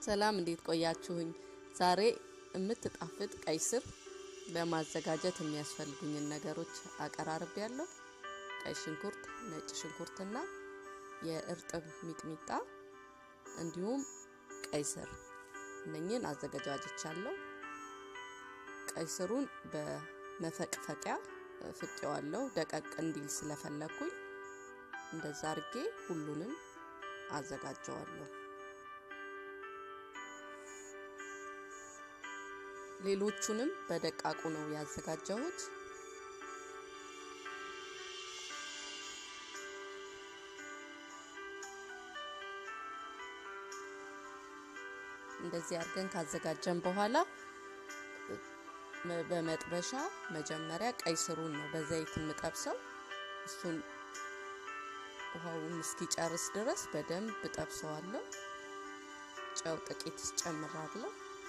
ሰላም እንዴት ቆያችሁኝ? ዛሬ የምትጣፍጥ ቀይ ስር ለማዘጋጀት የሚያስፈልጉኝን ነገሮች አቀራርብ ያለው ቀይ ሽንኩርት፣ ነጭ ሽንኩርትና የእርጥብ ሚጥሚጣ እንዲሁም ቀይ ስር እነኝን አዘገጃጅቻለሁ። ቀይ ስሩን በመፈቅፈቂያ ፍቄዋለሁ ደቀቅ እንዲል ስለፈለግኩኝ እንደዛ አርጌ ሁሉንም አዘጋጀዋለሁ። ሌሎቹንም በደቃቁ ነው ያዘጋጀሁት። እንደዚህ አድርገን ካዘጋጀን በኋላ በመጥበሻ መጀመሪያ ቀይ ስሩን ነው በዘይት የምጠብሰው። እሱን ውሃውን እስኪጨርስ ድረስ በደንብ ጠብሰዋለሁ። ጨው ጥቂት ጨምራለሁ።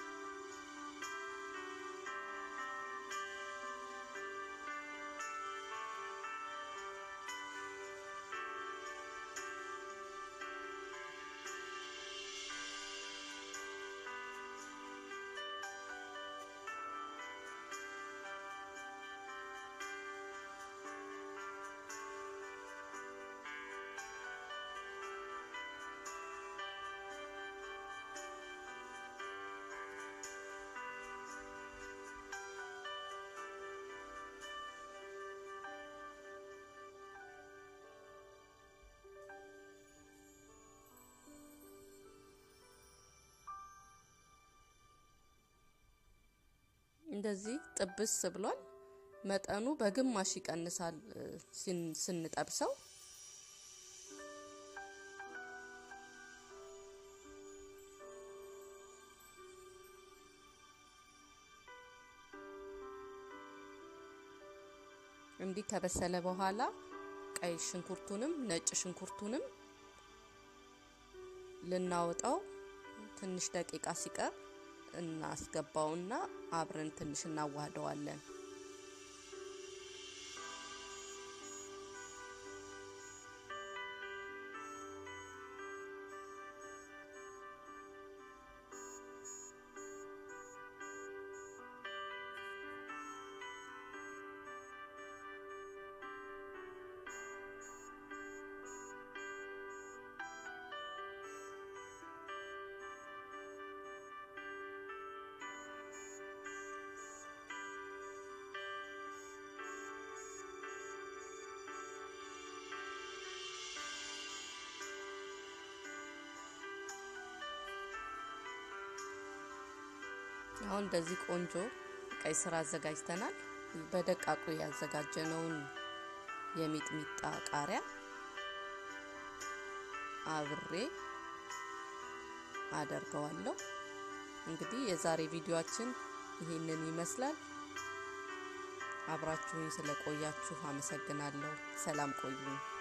እንደዚህ ጥብስ ብሏል። መጠኑ በግማሽ ይቀንሳል ስንጠብሰው። እንዲህ ከበሰለ በኋላ ቀይ ሽንኩርቱንም ነጭ ሽንኩርቱንም ልናወጣው ትንሽ ደቂቃ ሲቀር እናስገባውና አብረን ትንሽ እናዋህደዋለን። አሁን እንደዚህ ቆንጆ ቀይ ስር አዘጋጅተናል። በደቃቁ ያዘጋጀነውን የሚጥሚጣ ቃሪያ አብሬ አደርገዋለሁ። እንግዲህ የዛሬ ቪዲዮአችን ይሄንን ይመስላል። አብራችሁኝ ስለቆያችሁ አመሰግናለሁ። ሰላም ቆዩኝ።